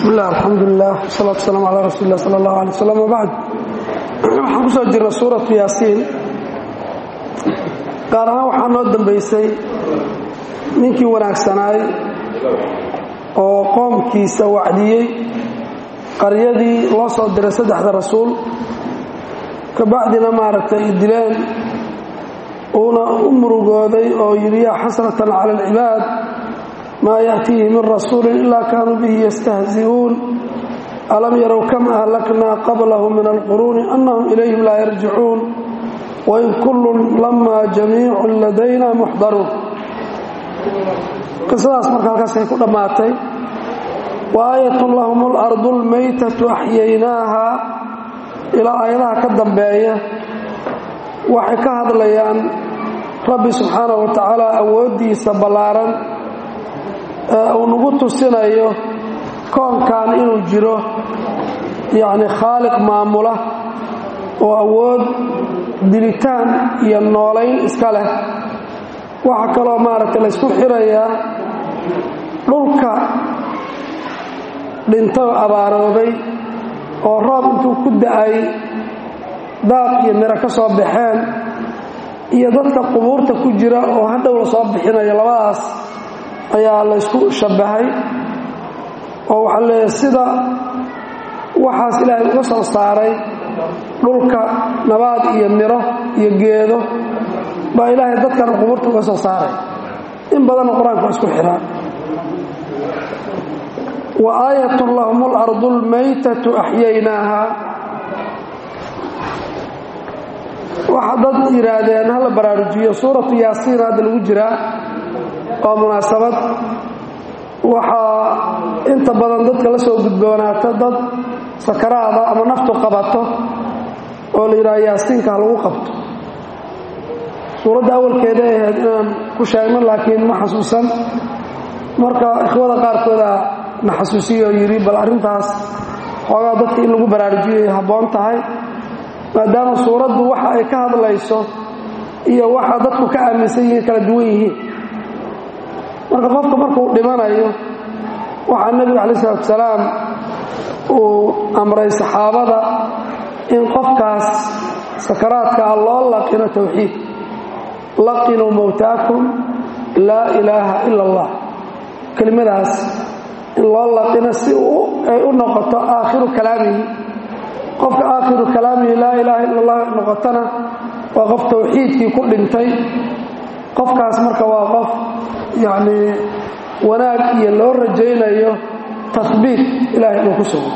bismi illah alxamdulilah wsalaatu wasalaamu calaa rasuuli lah sala allahu alay wasalam wabacd waxaan ku soo jirna suuratu yaasiin gaar ahaan waxaa noo dambaysay ninkii wanaagsanaay oo qoomkiisa wacdiyey qaryadii loo soo diray saddexda rasuul kabacdina maaragtay ay dileen uuna u murugooday oo yidhi yaa xasratan cala alcibaad maa yaأtiihi min rasuuli ila kaanuu bihi yastahzi'uun alam yarow kam ahlaknaa qablahum min alquruuni anahum ilayhim laa yarjicuun wain kullun lama jamiicu ladayna muxdaruun qisadaas marka halkaasay ku dhammaatay wa aayatun lahum اlardu اlmaytatu axyaynaaha ilaa aayadaha ka dambeeya waxay ka hadlayaan rabbi subxaanaه wa tacaala awooddiisa ballaaran ee uu nagu tusinayo koonkan inuu jiro yacni khaaliq maamula oo awood dilitaan iyo noolayn iska leh waxaa kaloo maaragtay laysku xirayaa dhulka dhintoo abaaroobay oo roob intuu ku da'ay daaq iyo miro ka soo baxeen iyo dadka qubuurta ku jira oo hadhow la soo bixinayo labadaas ayaa laysku shabbahay oo waxaa leeyahay sida waxaas ilaahay uga soo saaray dhulka nabaad iyo miro iyo geedo baa ilaahay dadkana qubuurta uga soo saaray in badanna qur-aanka waa isku xiraa wa aayatun lahum اlardu اlmaytatu axyaynaaha waxa dad yidhaahdeen hala baraarujiyo suuratu yaasiin hadda lagu jiraa oo munaasabad waxaa inta badan dadka la soo gudboonaata dad sakaraada ama naftu qabato oo la yidhaha yaasiinka ha lagu qabto suuradda awalkeeda ay ahayd inaan ku sheegno laakiin ma xasuusan marka ikhwada qaarkooda na xasuusiyo oo yidhi bal arrintaas xoogaa dadka in lagu baraarujiyay habboon tahay maadaama suuraddu waxa ay ka hadlayso iyo waxa dadku ka aaminsan yihiin kala duwan yihiin marka qofka markuu dhimanayo waxaa nebigu calayi salatu salaam uu amray saxaabada in qofkaas sakaraadka ah loo laqino towxiid laqinuu mowtaakum laa ilaaha ila allah kelimadaas in loo laqino si ay u noqoto aakhiru kalaamihi qofka aakhiru kalaamihi laa ilaaha ila allah noqotona waa qof towxiidkii ku dhintay qofkaas marka waa qof yacnii wanaag iyo loo rajaynayo tahbiit ilaahay inuu ku sugo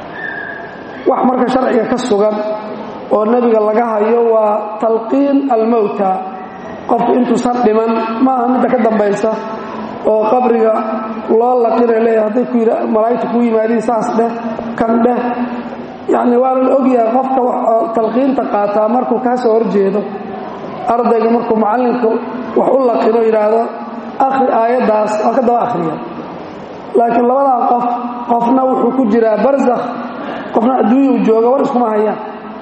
wax marka sharciga ka sugan oo nebiga laga hayo waa talqiin almowta qofku intuusan dhiman ma aha midda ka dambaysa oo qabriga loo laqinay leeyahay hadday ku yidha malaa'igta kuu yimaadiin saas dheh kan dheh yacni waana la ogyahay qofka talqiinta qaataa markuu kaa soo horjeedo ardayga markuu macallinka wax u laqino yidhaahdo akhri aayaddaas waa ka daba akhriya laakiin labadaa qof qofna wuxuu ku jiraa barsakh qofna adduunyau jooga war iskuma hayaan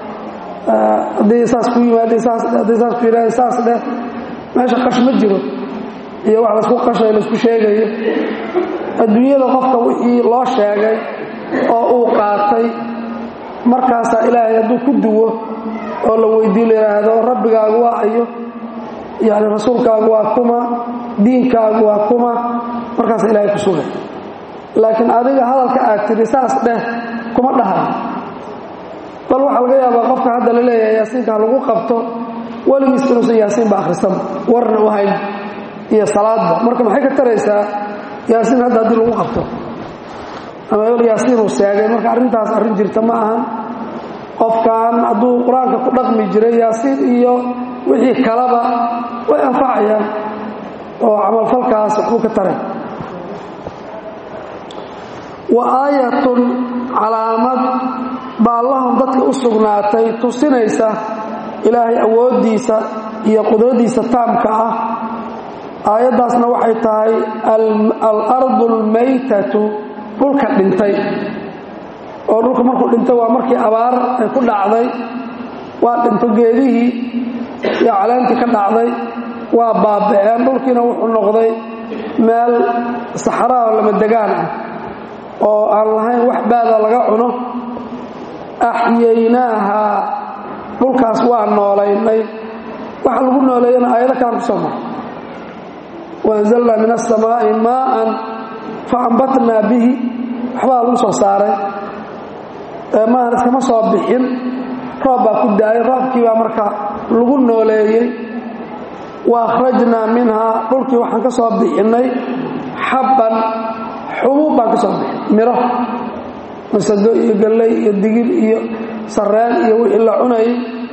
hadday saas ku yimaadeen saas dheh hadday saas ku yidhahdeen saas dheh meesha qash ma jiro iyo wax laysku qashayo laysku sheegayo adduunyada qofka wixii loo sheegay oo uu qaatay markaasaa ilaahay hadduu ku duwo oo la weydii la yidhaahdo rabbigaagu waa ayo yacni rasuulkaagu waa kuma diinkaagu waa kuma markaasa ilaahay ku sugay laakiin adiga hadalka aad tidhi saas dheh kuma dhahay bal waxaa laga yaabaa qofka hadda la leeyahay yaasiinka ha lagu qabto weligiis inuusan yaasiinba akhrisanba warna u hayn iyo salaadba marka maxay ka taraysaa yaasiin hadda haddii lagu qabto ama ebel yaasiin uu seegay marka arrintaas arrin jirta ma ahan qofkan hadduu qur-aanka ku dhaqmi jiray yaasiin iyo wixii kalaba way anfacayaan oo camalfalkaas waxbuu ka taray wa aayatun calaamad baa lahum dadka u sugnaatay tusinaysa ilaahay awooddiisa iyo qudradiisa taamka ah aayaddaasna waxay tahay alardu almaytatu dhulka dhintay oo dhulka markuu dhintay waa markii abaar ay ku dhacday waa dhinto geedihii iyo caleentii ka dhacday waa baaba'een dhulkiina wuxuu noqday meel saxraa oo lama degaan ah oo aan lahayn wax baada laga cuno axyaynaahaa dhulkaas waa noolaynay waxa lagu nooleeyana aayado kalan ku soo maray waanzalnaa min asamaa'i maa'an fa ambatnaa bihi waxbaa lagu soo saaray maahan iskama soo bixin roob baa ku daayay roobkii baa marka lagu nooleeyey wa akhrajnaa minhaa dhulkii waxaan ka soo bixinnay xabban xubuub baan ka soo bixin miro masado iyo galley iyo digir iyo sarreen iyo wixii la cunayay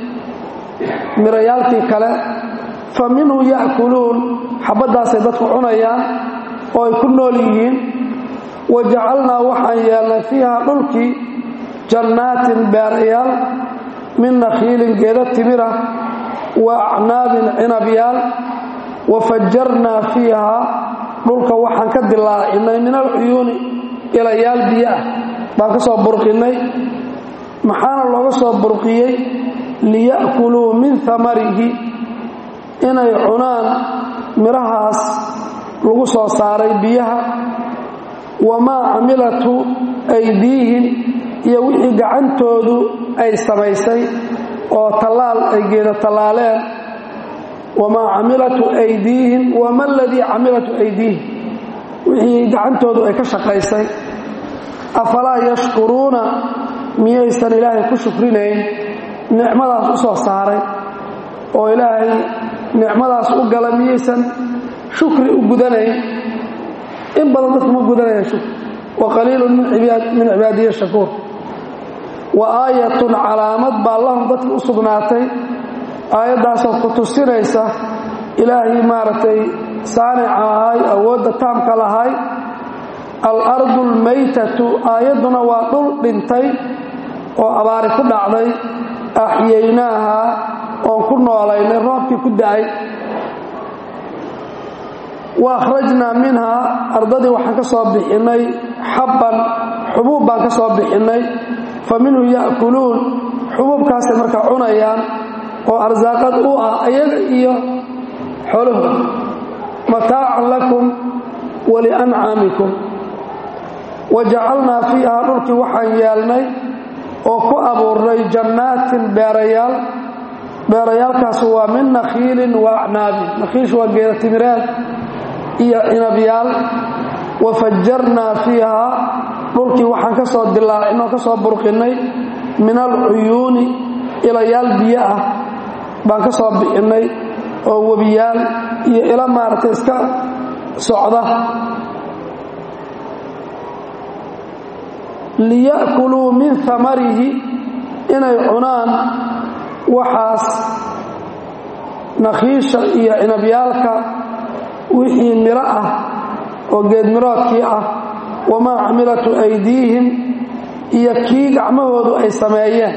mirayaalkii kale fa minhu ya'kuluun xabbaddaasay dadku cunayaan oo ay ku nool yihiin wa jacalnaa waxaan yeelnay fiiha dhulkii jannaatin beerayaal min nakhiilin geeda timira wa acnaabin cinabyaal wa fajarnaa fiihaa dhulka waxaan ka dilaacinay min alcuyuuni ilayaal biyo ah baan ka soo burqinnay maxaana looga soo burqiyey liya'kuluu min amarihi inay cunaan midhahaas lagu soo saaray biyaha wamaa camilatu aydiihim iyo wixii gacantoodu ay samaysay oo tallaal ay geeda tallaaleen wamaa camilatu aydiihim wama aladii camilatu aydiihim wixii gacantoodu ay ka shaqaysay afalaa yashkuruuna miyaysan ilaahay ku shukrinayn nicmadaas u soo saaray oo ilaahay nicmadaas u gala miyaysan shukri u gudanayn in badan dadku ma gudanayaan shukri wa qaliilun min cibaadiya shakuur wa aayatun calaamad baa lahum dadki u sugnaatay aayaddaasoo ku tusinaysa ilaahay maaragtay saanica ahay awoodda taamka lahay alardu almaytatu aayadduna waa dhul dhintay oo abaari ku dhacday axyaynaaha oon ku noolaynay roobkii ku da'ay wa akhrajnaa minhaa ardadii waxaan ka soo bixinnay xabban xubuub baan ka soo bixinnay fa minhu ya'kuluun xubuubkaasay markaa cunayaan oo arsaaqad u ah ayaga iyo xoolahooda mataacan lakum waliancaamikum wa jacalnaa fiihaa dhulkii waxaan yeelnay oo ku abuurnay jannaatin beerayaal beerayaalkaas waa min nakhiilin wa acnaabin nakhiish waa geeda timireed iyo cinabyaal wa fajarnaa fiihaa dhulkii waxaan ka soo dilaacin oo ka soo burqinnay min alcuyuuni ilayaal biyo ah baan ka soo bixinnay oo webiyaal iyo ila maaragtay iska socda liya'kuluu min amarihi inay cunaan waxaas nakhiisha iyo cinabyaalka wixii miro ah oo geedmiroodkii ah wamaa camilatu aydiihim iyo kii gacmahoodu ay sameeyeen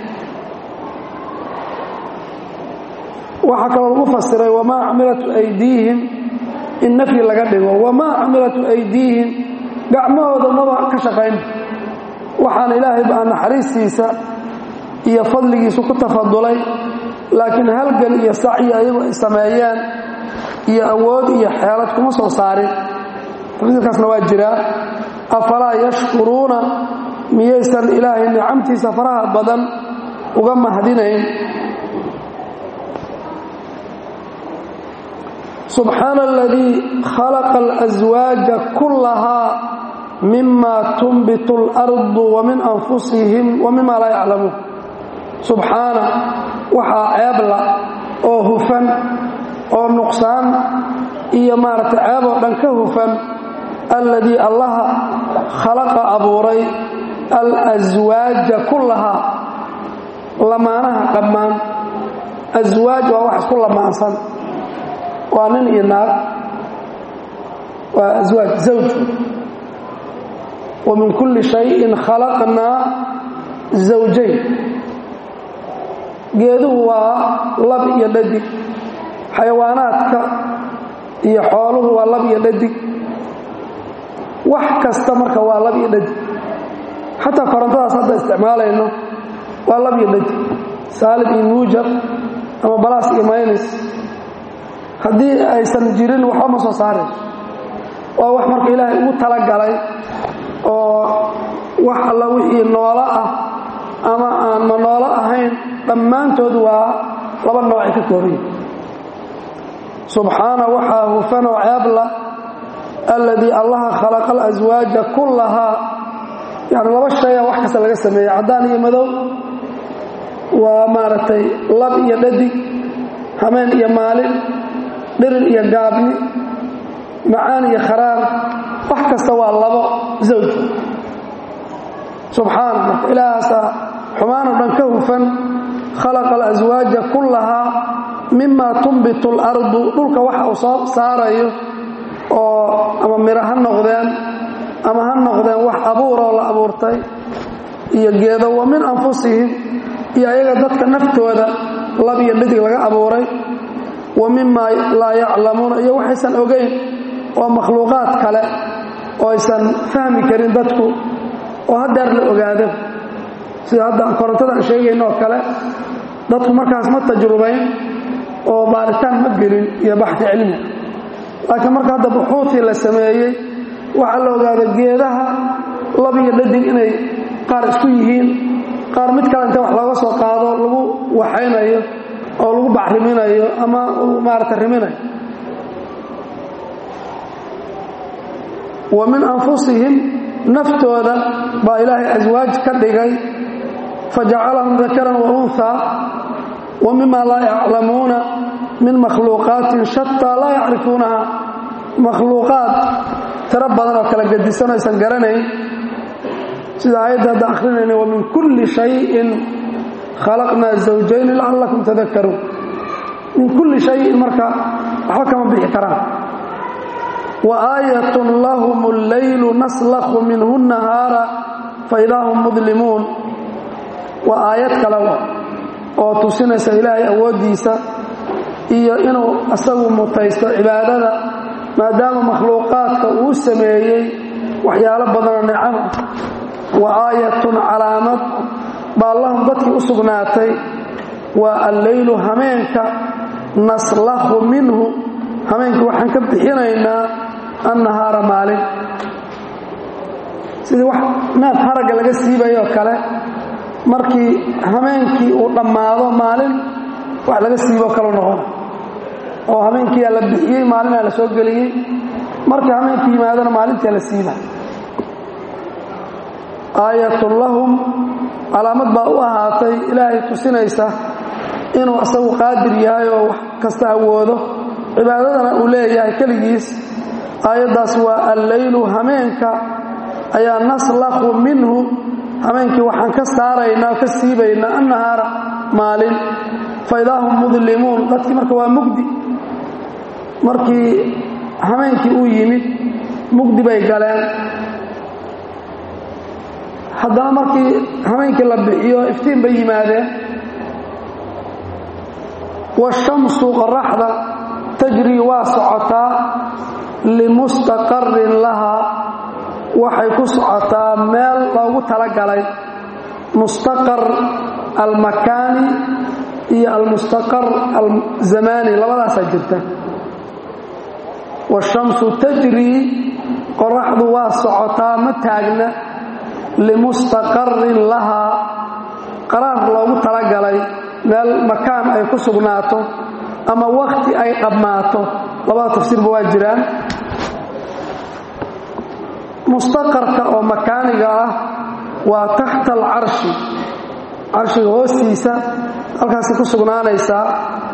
waxaa kaloo lagu fasiray wamaa camilatu aydiihim in nafyi laga dhigo wamaa camilatu aydiihim gacmahooda maba ka shaqayn waxaana ilaahay baa naxariistiisa iyo fadligiisu ku tafadulay laakiin halgan iyo sacyi ayagu ay sameeyeen iyo awood iyo xeelad kuma soo saarin tafsiirkaasna waa jiraa afalaa yashkuruuna miyaysan ilaahay nicamtiisa faraha badan uga mahdinayn subxaana aladii khalaqa alaswaaja kullahaa mima tunbitu اlardu wamin anfusihim wamima laa yaclamuun subxaana waxaa ceebla oo hufan oo nuqsaan iyo maaragtay ceeb oo dhan ka hufan alladii allaha khalaqa abuuray alaswaaja kullahaa lamaanaha dhammaan aswaaj waa wax isku lamaansan waa nin iyo naag waa aswaaj zawj wa min kulli shayin khalaqnaa zawjayn geeduhu waa lab iyo dhadig xayawaanaadka iyo xooluhu waa lab iyo dhadig wax kasta marka waa lab iyo dhadig xataa korontadaas hadda isticmaalayno waa lab iyo dhadig saalib iyo muujab ama balaas iyo maynis haddii aysan jirin waxba ma soo saarayso waa wax marka ilaahay ugu talagalay oo wax alla wixii noolo ah ama aan ma noolo ahayn dhammaantood waa laba noocay ka koobayi subxaana waxaa hufanoo ceebla alladii allaha khalaqa alaswaaja kullahaa yani laba shaya wax kasta laga sameeyey caddaan iyo madow waa maaragtay lab iyo dhadig hameen iyo maalin dhirir iyo gaabni macaan iyo kharaar wax kasta waa labo zawj subxaana marka ilaahaasaa xumaanoo dhan ka hufan khalaqa alaswaaja kullahaa mima tunbitu اlardu dhulka waxa uu soo saarayo oo ama miro ha noqdeen ama ha noqdeen wax abuuroo la abuurtay iyo geedo wa min anfusihim iyo ayaga dadka naftooda lab iyo dhidig laga abuuray wa mima laa yaclamuuna iyo waxaysan ogayn oo makhluuqaad kale oo aysan fahmi karin dadku oo haddeer la ogaado sida hadda korontada aan sheegayno oo kale dadku markaas ma tajrubayn oo baaritaan ma gelin iyo baxi cilmi laakiin marka hadda buxuutii la sameeyey waxaa la ogaada geedaha lab iyo dhadig inay qaar isku yihiin qaar mid kale inta wax looga soo qaado lagu waxaynayo oo lagu bacriminayo ama maarata riminayo wa min anfusihim naftooda baa ilaahay aswaaj ka dhigay fajacalahum dakaran wa unhaa wa mima laa yaclamuuna min makhluuqaatin shataa laa yacrifuunaha makhluuqaad tiro badan oo kala gadisan aysan garanayn sida aayadda hadda akhrinayna wa min kulli shayin khalaqnaa zawjayni lacallakum tadakaruun min kulli shayin marka waxba kama bixi karaan wa aayatun lahum alleylu naslakhu minhu nahaara faidaa hum mudlimuun waa aayad kale oo tusinaysa ilaahay awooddiisa iyo inuu asagu mutaysto cibaadada maadaama makhluuqaadka uu sameeyey waxyaalo badanoo nicam ah wa aayatun calaamad baa lahum dadkii u sugnaatay waa alleylu hameenka naslakhu minhu hameenkii waxaan ka bixinaynaa annahaara maalin sidii wax neef haragga laga siibayoo kale markii hameenkii uu dhammaado maalin wax laga siiboo kale noqon oo hameenkiiyaa la bixiyey maalinaa la soo geliyey markii hameenkii yimaadana maalintaa la siiba aayatun lahum calaamad baa u ahaatay ilaahay tusinaysa inuu asagu qaadir yahay oo wax kasta awoodo cibaadadana uu leeyahay keligiis aayaddaas waa alleylu hameenka ayaa naslakhu minhu hameenkii waxaan ka saaraynaa o ka siibaynaa annahaara maalin faidaa hum mudlimuun dadkii marka waa mugdi markii hameenkii uu yimid mugdi bay galeen haddana markii hameenkii la bixiyo iftiin bay yimaadeen washamsu qoraxda tajrii waa socotaa limustaqarin lahaa waxay ku socotaa meel loogu talagalay mustaqar almakaani iyo almustaqar alzamaani labadaasaa jirta washamsu tajrii qoraxdu waa socotaa ma taagna limustaqarin lahaa qaraar loogu talagalay meel makaan ay ku sugnaato ama wakhti ay dhammaato labada tafsiirba waa jiraan mustaqarka oo makaaniga ah waa taxta alcarshi carshiga hoostiisa halkaasay ku sugnaanaysaa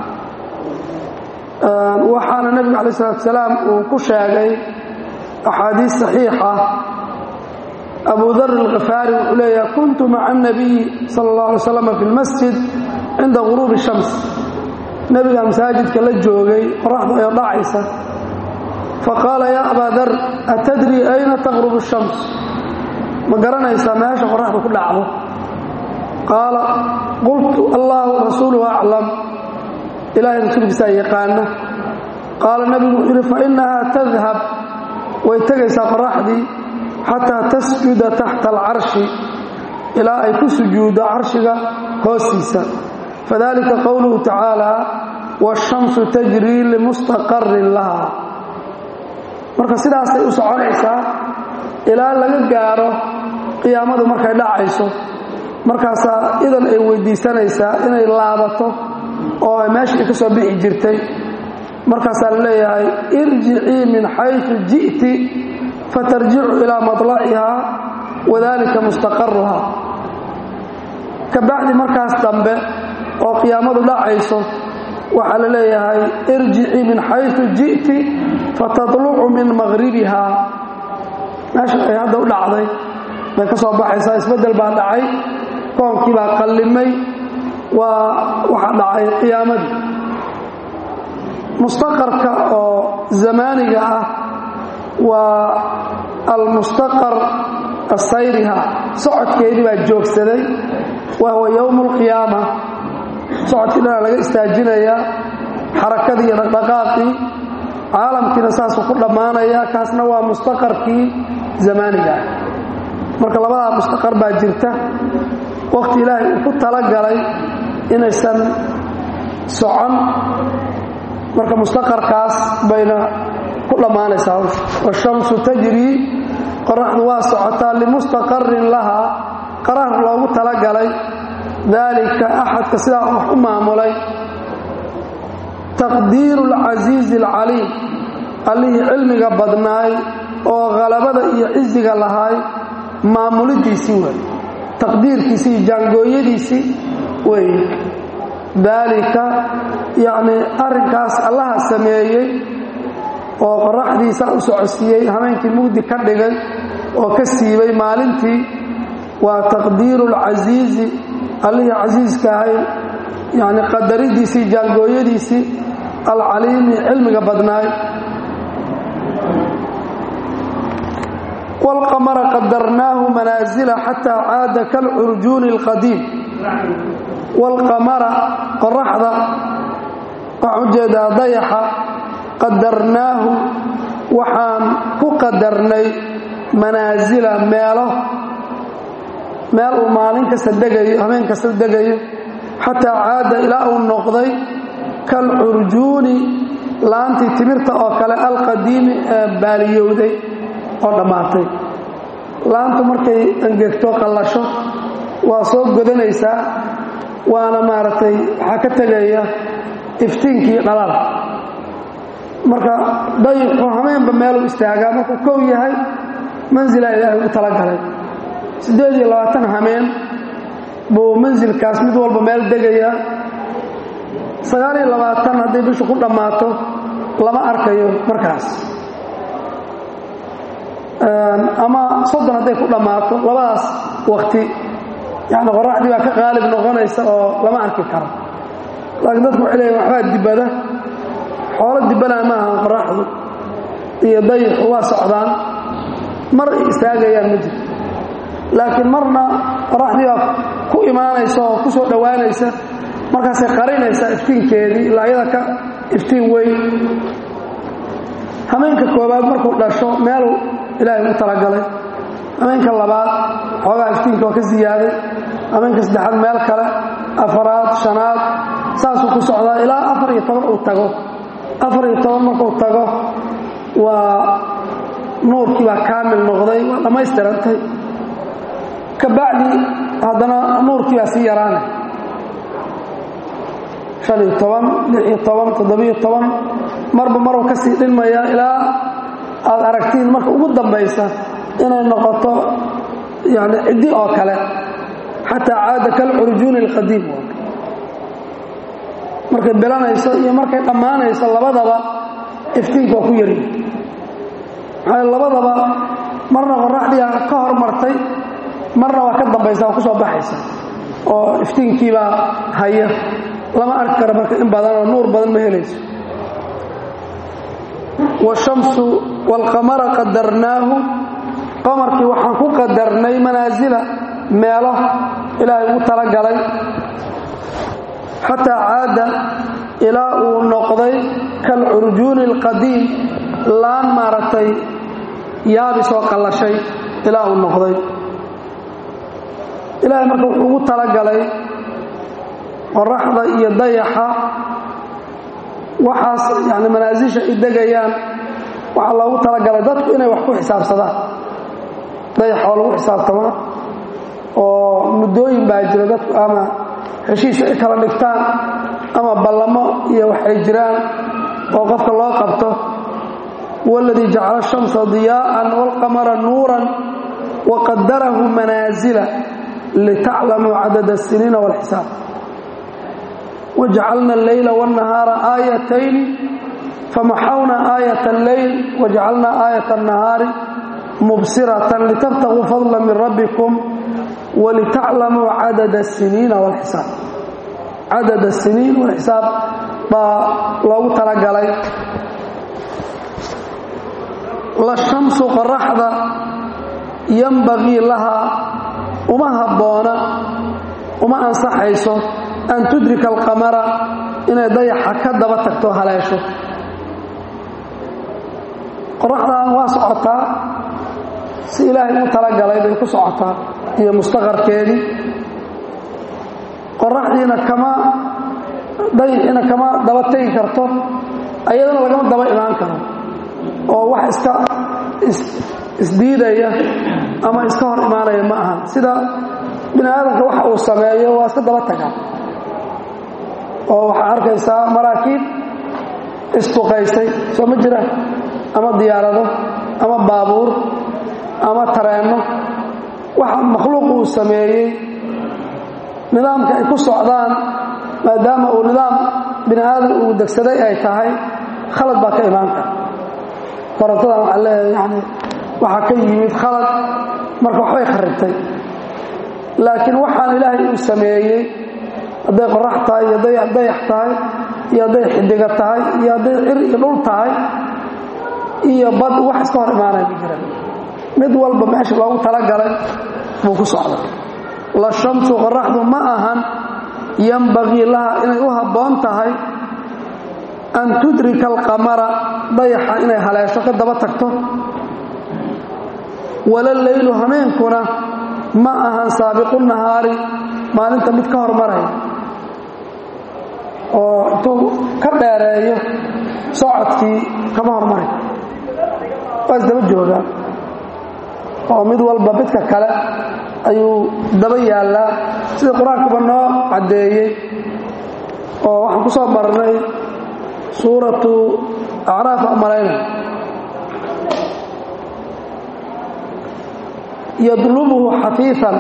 waxaana nebigu calayi salatu salaam uu ku sheegay axaadiis saxiixa abu dar alkhifaari wuxuu leeyahay kuntu maca anabiyi sala allah alay slam fi lmasjid cinda guruubi shams nebiga masaajidka la joogay qoraxdu ayoo dhacaysa faqaala yaa abaa dar atadrii ayna taqrubu shams ma garanaysaa meesha qoraxdu ku dhacdo qaala qultu allahu rasuuluhu aclam ilaahay rasuulkiisaa yaqaana qaala nebigu wuxuu yidhi fainahaa tadhab way tegaysaa qoraxdii xataa tasjuda taxta alcarshi ilaa ay ku sujuuddo carshiga hoostiisa fadalika qowluhu tacaala waashamsu tajrii limustaqarin laha marka sidaasay u soconaysaa ilaa laga gaaro qiyaamadu markay dhacayso markaasaa idan ay weydiisanaysaa inay laabato oo ay meeshii ka soo bixi jirtay markaasaa la leeyahay irjicii min xaysu ji'ti fatarjicu ilaa madlacihaa wadalika mustaqaruhaa ka bacdi markaas dambe oo qiyaamadu dhacayso waxaa la leeyahay irjicii min xaysu ji'ti fatadlucu min maqhribihaa meesha ay hadda u dhacday bay ka soo baxaysaa isbeddel baa dhacay koonkii baa qallimay waa waxaa dhacay qiyaamadii mustaqarka oo zamaaniga ah waa almustaqar asayriha socodkeedii baa joogsaday wa huwa yowmu alqiyaama socodkii dhanaa laga istaajinayaa xarakadii iyo dhaqdhaqaaqii caalamkiina saasuu ku dhammaanaya kaasna waa mustaqarkii zamaaniga ah marka labadaa mustaqar baa jirta wakhti ilaahay uu ku talagalay inaysan socon marka mustaqarkaas bayna ku dhammaanaysaa washamsu tajrii qoraxdu waa socotaa limustaqarin lahaa qaraar loogu talagalay daalika axadka sidaa wax u maamulay taqdiiru alcasiizi alcaliim allihii cilmiga badnaay oo khalabada iyo ciziga lahaay maamulidiisii wey taqdiirkiisii iyo jaangooyadiisii weeye daalika yacnii arrinkaas allaha sameeyey oo qoraxdiisa u socodsiiyey habeenkii mugdi ka dhigay oo ka siibay maalintii waa taqdiiru alcasiizi allihii casiiska ahay yacni qadaridiisii jaangooyadiisii alcaliimi cilmiga badnaay wاlqamara qadarnaahu manaasila xataa caada kalcurjuuni اlqadiim wاlqamara qoraxda waxaan ujeedaa dayaxa qadarnaahu waxaan ku qadarnay manaasila meelo meel uu maalin kasta degayo habeen kasta degayo xataa caada ilaa uu noqday kalcurjuuni laantii timirta oo kale alqadiimi ee baaliyowday oo dhammaatay laantu markay angegto qallasho waa soo godanaysaa waana maaragtay waxaa ka tegaya iftiinkii dhalaal marka dayixu hameenba meeluu istaagaa markuu kow yahay mansilaa ilaahay u talagalay siddeed iyo labaatan hameen buu mansilkaas mid walba meel degayaa sagaal iyo labaatan hadday bishu ku dhammaato lama arkayo markaas ama soddon hadday ku dhammaato labadaas wakti yacni qoraxdii baa ka qaalib noqonaysa oo lama arki karo laakiin dadku waxay leeyiin waxbaa dibada xoolo dibanaa ma ahan qoraxdu iyo dayixu waa socdaan mar ay istaagayaan ma jirto laakiin marna qoraxdii baa ku imaanaysa oo ku soo dhowaanaysa markaasay qarinaysaa iftiinkeedii ilaa iyada ka iftiin weyn hameenka koobaad markuu dhasho meeluu ilaahay u talagalay hameenka labaad xoogaa iftiinka oo ka siyaaday hameenka saddexaad meel kale afaraad shanaad saasuu ku socdaa ilaa afar iyo toban uu tago afar iyo toban markuu tago waa nuurkii baa kaamil noqday waa dhammaystirantay ka bacdi haddana nuurkii baa sii yaraanay han iyo toban lix iyo toban toddobiyo toban marba maruu ka sii dhinmayaa ilaa aad aragtiin marka ugu dambaysa inay noqoto yani ciddi oo kale xataa caada kalcurjuuni alqadiim markay bilanayso iyo markay dhammaanayso labadaba iftiinku waa ku yari maxaa labadaba marna qoraxdiia ka hormartay marna waa ka dambaysa waa ku soo baxaysa oo iftiinkiibaa haya lama arki karo marka in badanoo nuur badan ma helayso washamsu waalqamara qadarnaahu qamarkii waxaan ku qadarnay manaasila meelo ilaahay ugu talagalay xataa caada ilaa uu noqday kalcurjuuni alqadiim laan maaragtay yaabi soo qallashay ilaa uu noqday ilaahay marka wuxuu ugu talagalay qoraxda iyo dayaxa waxaas yani manaasisha ay degayaan waxaa loogu talagalay dadku inay wax ku xisaabsadaan dayax oo lagu xisaabtamaa oo muddooyin baa jira dadku ama heshiis ay kala dhigtaan ama ballamo iyo waxay jiraan oo qofka loo qabto waladii jacala ashamsa diyaa'an waalqamara nuuran waqadarahu manaasila litaclamuu cadada asiniina waalxisaab wajacalna alleyla waannahaara aayatayni famaxawna aayat alleyl wajacalna aayat annahaari mubsiratan litabtaguu fadla min rabbikum walitaclamuu cadada asiniina waalxisaab cadad asiniin walxisaab baa loogu talagalay la shamsu qoraxda yambagii lahaa uma habboona uma ansaxayso an tudrika alqamara inay dayaxa ka daba tagto haleesho qoraxdan waa socotaa si ilaahay u talagalay bay ku socotaa iyo mustaqarkeedii qoraxdiina kama dayixiina kama daba tegi karto ayadana lagama daba imaan karo oo wax iska isdiidaya ama iska hor imaanaya ma aha sida bini aadamka waxa uu sameeyo waa iska daba tagaa oo waxaa arkaysaa maraakiib isduqaysay soo ma jiraan ama diyaarado ama baabuur ama tareenno waxa makhluuq uu sameeyey nidaamka ay ku socdaan maadaama uu nidaam bini aadam uu degsaday ay tahay khalad baa ka imaan kara korontadan waxaa leeyahay yani waxaa ka yimid khalad marka waxbay kharibtay laakiin waxaan ilaahay uu sameeyey hadday qorax tahay iyo hadday dayax tahay iyo hadday xidiga tahay iyo hadday cir iyo dhul tahay iyo bad wax iska hor imaanaya ma jira mid walba meesha loogu talagalay buu ku socda la shamsu qoraxdu ma ahan yambagii laha inay u habboon tahay an tudrika alqamara dayaxa inay haleesho ka daba tagto wala leylu hameenkuna ma ahan saabiqu nahaari maalinta mid ka hormaraya oo intuu ka dheereeyo socodkii kama hormaray waa isdaba joogaa oo mid walba midka kale ayuu daba yaallaa sida qur-aankuba noo caddeeyey oo waxaan ku soo marnay suuratu acraaf amalayna yadlubuhu xafiifan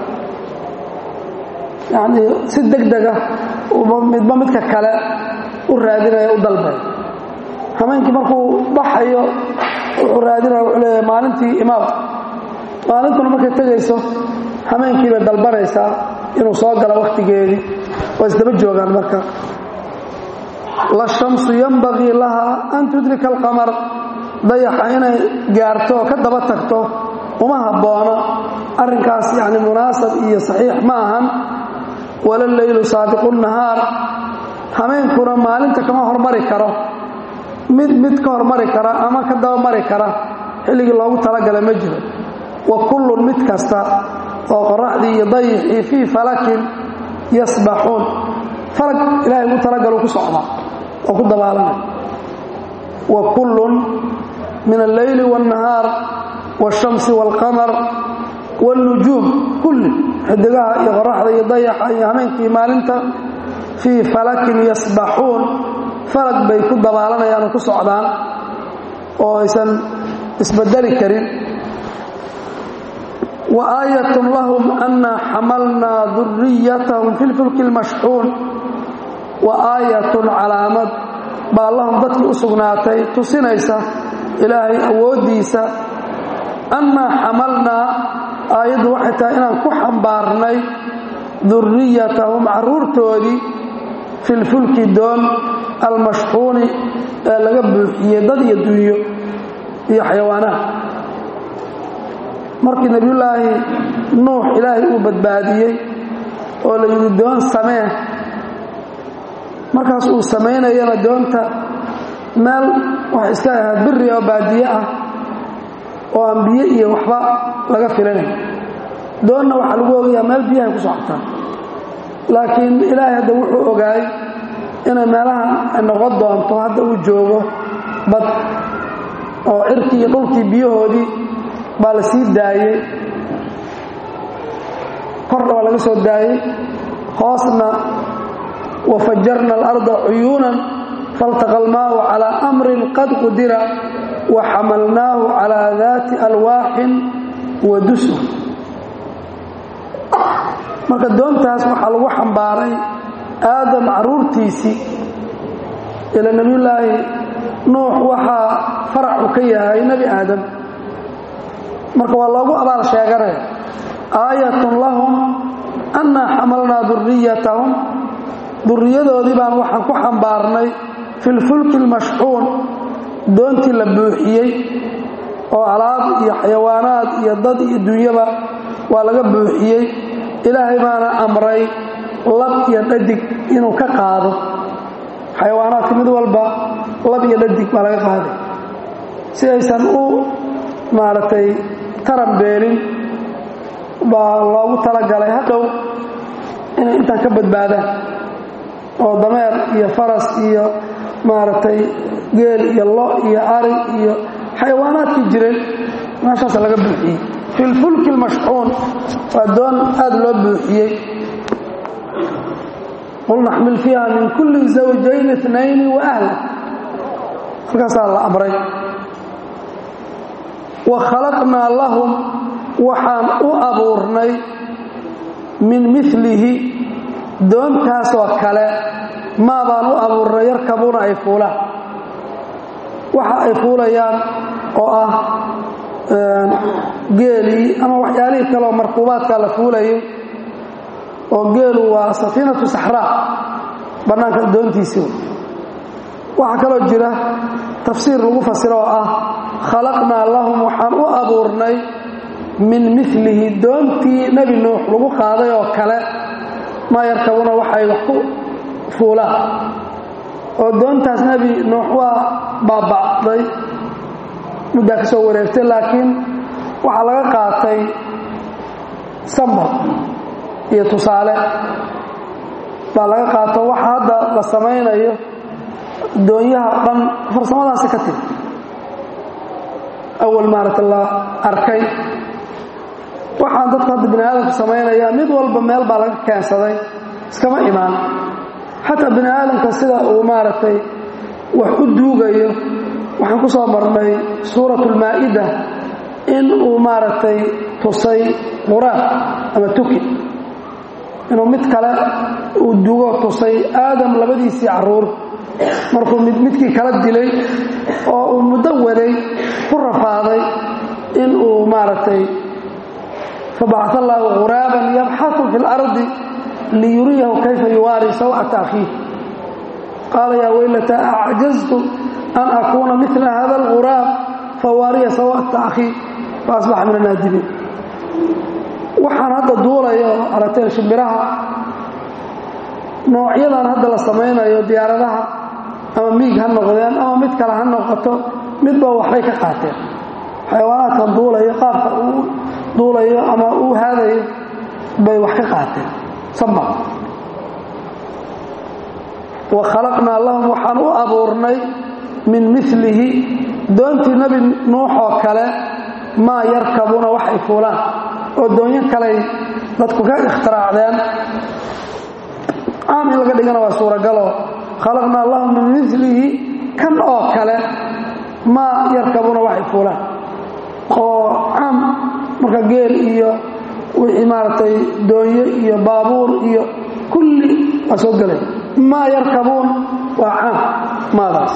yacni si deg dega midba midka kale u raadinaya u dalbay hameenkii markuu baxayo wuxuu raadinaya wuxuu leeyahay maalintii imaam maalintuna markay tegayso hameenkii bay dalbanaysaa inuu soo galo wakhtigeedii waa isdaba joogaan marka la shamsu yambagii lahaa an tudrika alqamar dayaxa inay gaarto oo ka daba tagto uma habboona arrinkaas yacni munaasab iyo saxiix ma ahan wala leylu saabiqu nahaar hameenkuna maalinta kama hormari karo mid mid ka hormari kara ama ka daba mari kara xilligii loogu talagala ma jiro wa kullun mid kasta oo qoraxdii iyo dayixii fii falakin yasbaxuun falag ilahay ugu talagalu ku socdaa oo ku dabaalanay wa kullun min alleyli waاnnahaar waاshamsi wاlqamar wاlnujuum kulli xidigaha iyo qoraxda iyo dayaxa iyo hameenkii maalinta fii falakin yasbaxuun falag bay ku dabaalanayaan oo ku socdaan oo aysan isbedeli karin wa aayatun lahum annaa xamalnaa duriyatahum fi lfulki lmashxuun wa aayatun calaamad baa lahum dadkii u sugnaatay tusinaysa ilaahay awooddiisa annaa xamalnaa aayaddu waxay tahay inaan ku xambaarnay duriyatahum carruurtoodii fi lfulki doon almashxuuni ee laga buuxiyey dad iyo dunyo iyo xayawaanaha markii nebiyullaahi nuux ilaahay uu badbaadiyey oo la yidhi doon samee markaas uu samaynayana doonta meel waxay iska ahayd biri oo baadiye ah oo aan biyo iyo waxba laga filanay doonna waxaa lagu ogayaa meel biyahay ku socotaa laakiin ilaahay hadda wuxuu ogaay inay meelahan ay noqon doonto hadda uu joogo bad oo cirkii iyo dhulkii biyahoodii baa la sii daayey korna waa laga soo daayey hoosna wafajarna alarda cuyuunan faltaqa almaau calaa amrin qad qudira wa xamalnaahu calaa daati alwaaxin wa dusur marka doontaas waxaa lagu xambaaray aadam caruurtiisii ila nebiyullaahi nuux waxaa faracu ka yahay nebi aadam marka waa loogu abaal sheeganaya aayatun lahum annaa xamalnaa duriyatahum duriyadoodii baan waxaan ku xambaarnay fi lfulki almashxuun doontii la buuxiyey oo alaab iyo xayawaanaad iyo dad iyo dunyaba waa laga buuxiyey ilaahay baana amray lab iyo dhadig inuu ka qaado xayawaanaadka mid walba lab iyo dhadig baa laga qaaday si aysan u maaragtay taran beelin baa loogu talagalay hadhow inay intaan ka badbaadaan oo dameer iyo faras iyo maaragtay geel iyo lo iyo ari iyo xayawaanaadkii jireen meeshaasa laga buuxiyey fi lfulki almashxuun waa doon aad loo buuxiyey qul naxmil fiiha min kulli zawjayn inayni wa ahla halkaasaa la amray wa khalaqnaa lahum waxaan u abuurnay min milihi doontaasoo kale maa baan u abuurnay yarkabuuna ay fuulaan waxa ay fuulayaan oo ah geelii ama waxyaalihii kaleoo markuubaadkaa la fuulayay oo geelu waa safiinatu saxraa bannaanka doontiisii waxaa kaloo jira tafsiir lagu fasiro oo ah khalaqnaa lahum waxaan u abuurnay min milihi doontii nebi nuux lagu qaaday oo kale maa yarkabuna waxay wax ku fuulaan oo doontaas nebi nuux waa baaba'day muddaa ka soo wareegtay laakiin waxaa laga qaatay sambal iyo tusaale baa laga qaato waxa hadda la samaynayo doonyaha dhan farsamadaasi ka tiri awal maaragta la arkay waxaan dadku hadda bini aadamku samaynayaa mid walba meel baa laga keensaday iskama imaan xataa bini aadamka sida uu maaragtay wax u duugayo waxaan ku soo marnay suurat ulmaa'ida in uu maaragtay tusay quraan ama tuki inuu mid kale uu dugo tusay aadam labadiisii caruur markuu mid midkii kala dilay oo uu muddo waday ku rafaaday in uu maaragtay fabacaa allaahu quraaban yabxasu fi اlardi liyuriyahu kayfa yuwaari sawcata akhiih qaala yaa weylata acjaztu an akuuna mila hada alquraab fawaariya sawcata akhii faasbaxa min anaadibiin waxaan hadda duulayo aragteen shimbiraha noocyadan hadda la samaynayo diyaaradaha ama miig ha noqdeen ama mid kale ha noqoto midba waxbay ka qaateen xayawaanaadkan duulayo qaabka uu duulayo ama uu haadayo bay wax ka qaateen samba wa khalaqnaa lahum waxaan u abuurnay min milihi doontii nebi nuux oo kale maa yarkabuuna wax ay fuulaan oo doonyo kaley dadku ka ikhtiraacdeen caam in laga dhigana waa suuragaloo khalaqnaa lahum min milihi kan oo kale maa yarkabuuna wax ay fuulaan oo caam marka geel iyo wixii maaragtay doonyo iyo baabuur iyo kulli waa soo gelay maa yarkabuun waa caam maadaas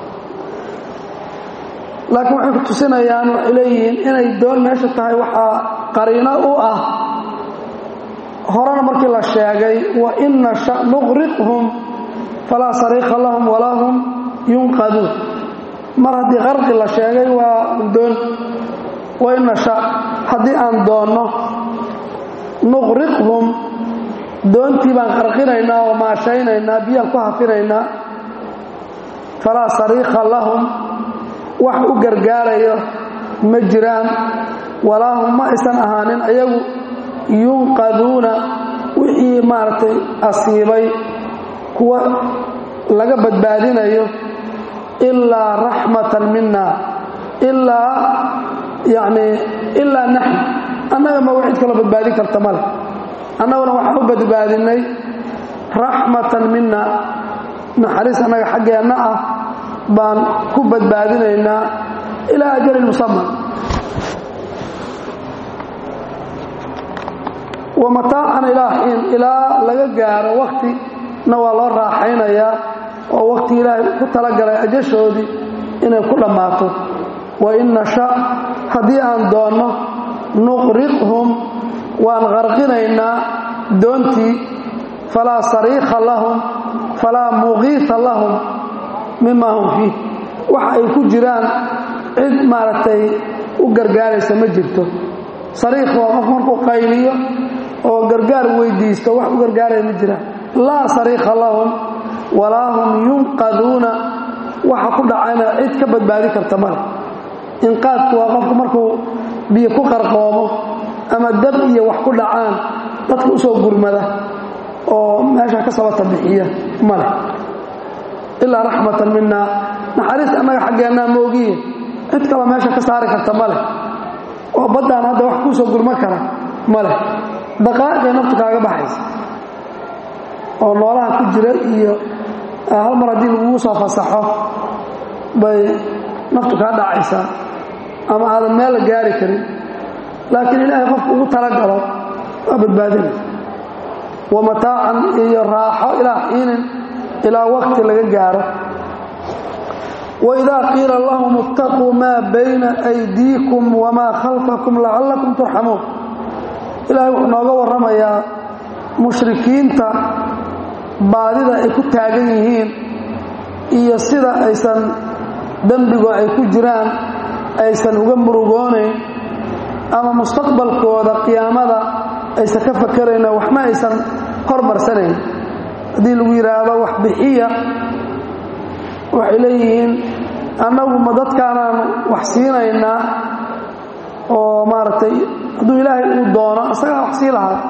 laakiin waxay ku tusinayaan waxay leeyihiin inay doon meesha tahay waxaa qariino u ah horena markii la sheegay wa in nasha nuqriqhum falaa sariiqa lahum walaa hum yunqaduun mar haddii qarqi la sheegay waa doon wa in nasha haddii aan doonno nuqriqhum doontii baan qarqinaynaa oo maashaynaynaa biyaan ku hafinaynaa falaa sariiqa lahum wax u gargaarayo ma jiraan walaa hum ma aysan ahaanin ayagu yunqaduuna wixii maaragtay asiibay kuwa laga badbaadinayo ilaa raxmatan mina ilaa yacni ilaa naxn annaga ma cid kaloo badbaadin karta male annaguna waxaan u badbaadinay raxmatan mina naxariis annaga xaggeenna ah baan ku badbaadinaynaa ilaa ajalin musaman wa mataacan ilaa xiin ilaa laga gaaro waktina waa loo raaxaynayaa oo wakti ilaahay ku talagalay ajashoodii inay ku dhammaato wa in nasha haddii aan doonno nuqriqhum waan qarqinaynaa doontii falaa sariikha lahum falaa muqiita lahum mima hum fiih waxa ay ku jiraan cid maaragtay u gargaaraysa ma jirto sariikh waa qof markuu qayliyo oo gargaar weydiisto wax u gargaaraya ma jiraan laa sariikha lahum walaa hum yunqaduuna waxa ku dhacayna cid ka badbaadi karta male inqaadku waa qofku markuu biyo ku qarqoomo ama dab iyo wax ku dhacaan dadka usoo gurmada oo meesha ka sabata bixiya male ilaa raxmatan mina naxariis annaga xaggeennaa moogiye cid kaloo meesha ka saari karta male oo baddaan hadda wax kuusoo gurma kara male daqaa'iqay naftu kaaga baxaysa oo noolaha ku jira iyo hal mar haddii lagugu soo fasaxo bay naftu kaa dhacaysaa ama aadan meel la gaari karin laakiin ilaahay qofku ugu talagalo waa badbaadinay wa mataacan iyo raaxo ilaa xiinin ilaa wakti laga gaaro waidaa qiila lahum ittaquu maa bayna aydiikum wamaa khalfakum lacallakum turxamuun ilaahay wuxuu nooga warramayaa mushrikiinta baadida ay ku taagan yihiin iyo sida aysan dembigo ay ku jiraan aysan uga murugoonayn ama mustaqbalkooda qiyaamada aysan ka fakarayna waxma aysan hormarsanayn haddii lagu yidhaahdo wax bixiya waxay leeyihiin annagu ma dadkaanaan wax siinaynaa oo maaragtay hadduu ilaahay uu doono isagaa wax sii lahaa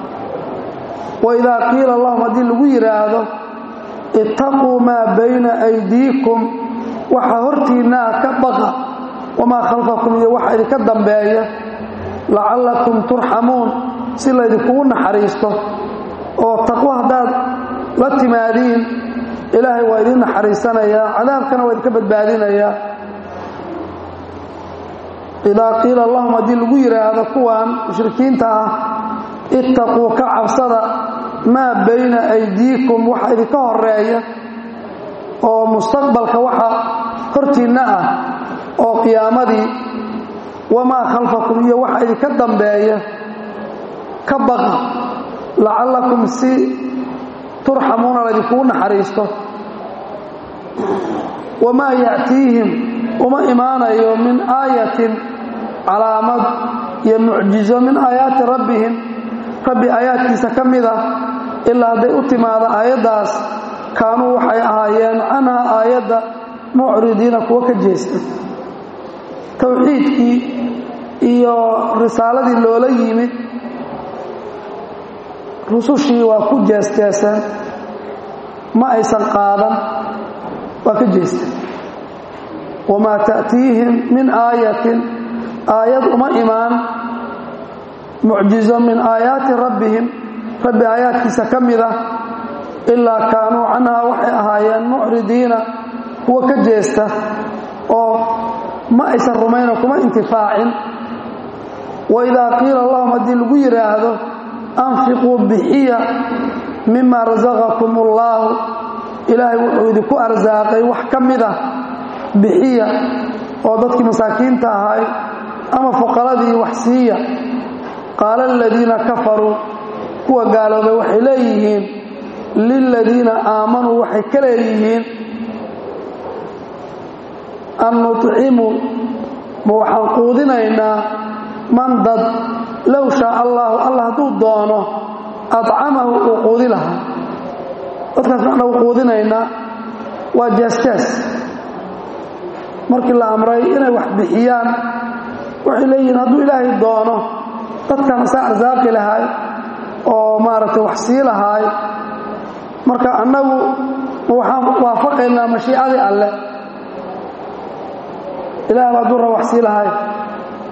waidaa qiila lahum haddii lagu yidhaahdo ittaquu maa bayna aydiikum waxa hortiinnaa ka baqa wamaa khalfakum iyo waxa idinka dambeeya lacallakum turxamuun si laydinkugu naxariisto oo taqwo haddaad la timaadiin ilaahay waa idin naxariisanayaa cadaabkana waa idinka badbaadinayaa idaa qiila lahum haddii lagu yidhaahdo kuwan mushrikiinta ah ittaquu ka cabsada maa bayna aydiikum waxa idinka horeeya oo mustaqbalka waxa hortiinna ah oo qiyaamadii wamaa khalfakum iyo waxa idinka dambeeya ka baqa lacallakum si turxamuuna laydinkugu naxariisto wamaa ya'tiihim uma imaanayo min aayatin calaamad iyo mucjizo min aayaati rabbihim rabbi aayaadkiisa ka mid ah ilaa hadday u timaado aayaddaas kaanuu waxay ahaayeen canhaa aayadda mucridiina kuwa ka jeesta towxiidkii iyo risaaladii loola yimid rusushii waa ku jeesjeeseen ma aysan qaadan waa ka jeesteen wamaa ta'tiihim min aayatin aayad uma imaan mucjizo min aayaati rabbihim rabbi aayaadkiisa ka mid ah ilaa kaanuu canhaa waxay ahaayeen mucridiina kuwa ka jeesta oo ma aysan rumayno kuma intifaacin waidaa qiila lahum haddii lagu yidhaahdo anfiquu bixiya mima rasaqakum ullaahu ilaahay wuxuu idinku arsaaqay wax ka mid ah bixiya oo dadkii masaakiinta ahay ama fuqaradii wax siiya qaala aladiina kafaruu kuwa gaaloobay waxay leeyihiin liladiina aamanuu waxay ka leeyihiin an nucimu ma waxaan quudinaynaa man dad low shaa allaahu allah hadduu doono acamahu uu quudi lahaa dadkaas macnagu quudinaynaa waa jeesjees markii la amray inay wax bixiyaan waxay leeyihiin hadduu ilaahay doono dadkan isaa arsaaqi lahaay oo maaragtay wax sii lahaay marka annagu waxaan waafaqaynaa mashiicadii alleh ilaah baa durra wax sii lahaay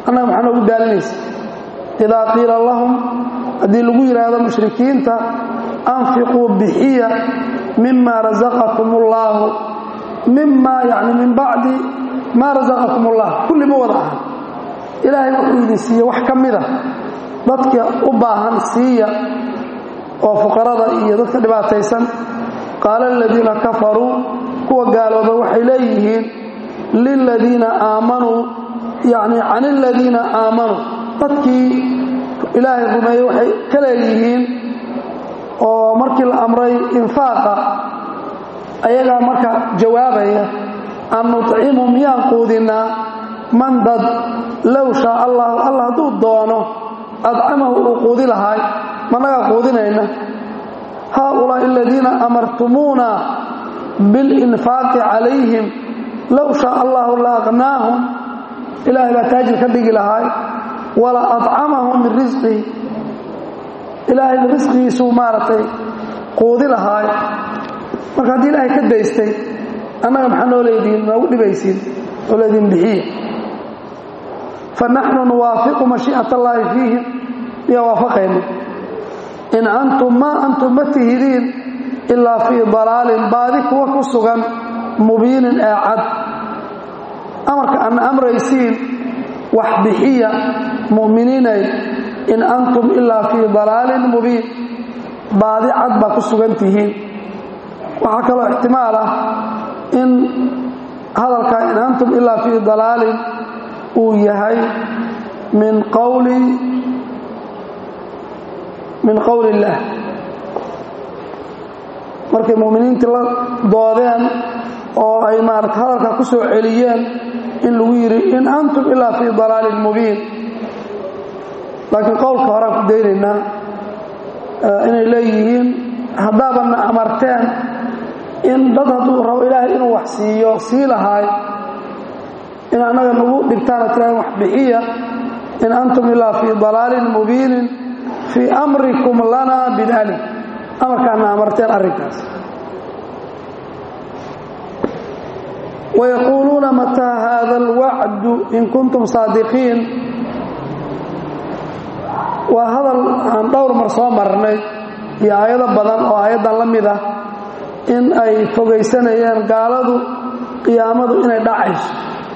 annaga maxaa noogu daalinaysa idaa qiila lahum haddii lagu yidhaahdo mushrikiinta anfiquu bixiya mima rasaqakum ullaahu mima yani min bacdi maa rasaqakum ullah kulli ma wada aha ilaahay wuxuu idin siiye wax ka mida dadka u baahan siiya oo fuqarada iyo dadka dhibaataysan qaala aladiina kafaruu kuwa gaalooba waxay leeyihiin liladiina aamanuu yani can aladiina aamanuu dadkii ilaahay rumeeyey waxay ka leeyihiin oo markii la amray infaaqa ayagaa marka jawaabaya an nuطcimu miyaan quudinaa man dad low shaa allahu alla hadduu doono adcamahu uu quudi lahaay managaa quudinayna haaulaa'i aladiina amartumuuna biاlinfaaqi calayhim low shaa allahu la aqnaahum ilaahay baa taajir ka dhigi lahaay wala acamahum min risqihi ilaahay risqigiisuu maaragtay quudi lahaay marka haddii ilaahay ka daystay annaga maxaa noo leedihiin noogu dhibaysiin oo leediin bixiya fanaxnu nuwaafiqu mashii'at allaahi fiihim iyo waafaqayna in antum maa antum ma tihidiin ilaa fii dalaalin baadi kuwa ku sugan mubiinin ee cad amarka ana amraysiin wax bixiya mu'miniinay in antum ilaa fii dalaalin mubiin baadi cad baa ku sugan tihiin waxaa kaloo ixtimaal ah in hadalka in antum ilaa fii dalaalin uu yahay min qawli min qowli illaah markay mu'miniintii la doodeen oo ay maarata hadalka ku soo celiyeen in lagu yidhi in antum ilaa fii dalaalin mubiin laakiin qowlka horaan ku daynaynaa inay leeyihiin haddaabanna amarteen in dad hadduu rabo ilaahay inuu wax siiyo sii lahaay in annaga nagu dhigtaana tirahan wax bixiya in antum ilaa fii dalaalin mubiinin fii amrikum lanaa bidalik amarkaana amarteen arrinkaas wayaquuluuna mataa haada alwacdu in kuntum saadiqiin waa hadal aan dhowr mar soo marnay iyo aayado badan oo aayaddan la mid ah in ay fogaysanayeen gaaladu qiyaamadu inay dhacayso